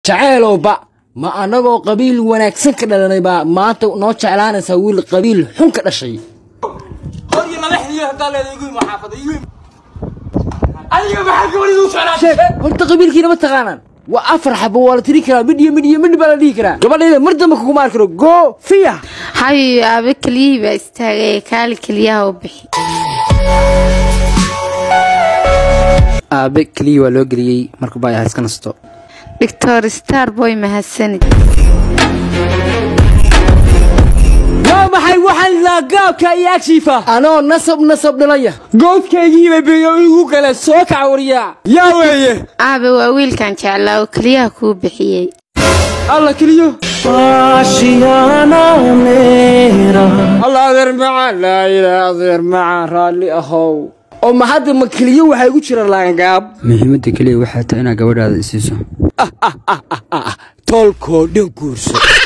jaceylow ba ma annagoo qabiil wanaagsan ka dhalanay baa maanta noo jeclaanaysaa wiil qabiil xun ka dhashay sheeg horta qabiilkiina ma taqaanaan waa afar xabo waa la tiri karaa midh iyo midh iyo midh baa la dhihi karaa gabadhayda mar dambe kuguma arki karo go fiya hayo aabe keliyihii baa istaagay kaali keliyaha u bixi aabe keliya waa loo geliyey marka baa iska nasto doctor star boy mahadsanid waa maxay waxaan laagaabka iyo agshiifa anoo nasab nasab dhalaya goodkaygiiba beeyo igu kale soo kaca wariyaa yaa weeye aabe waa wiilkan jeclaa oo keliyaha kuu bixiyey alla keliyo alla adeer macaan laa ilaa adeer macaan raalli ahow oo ma hadda ma keliyo waxaa igu jira laangaab muhiimadda keliya waxay tahay inaad gabadhaada isiiso tolkoo dhan guurso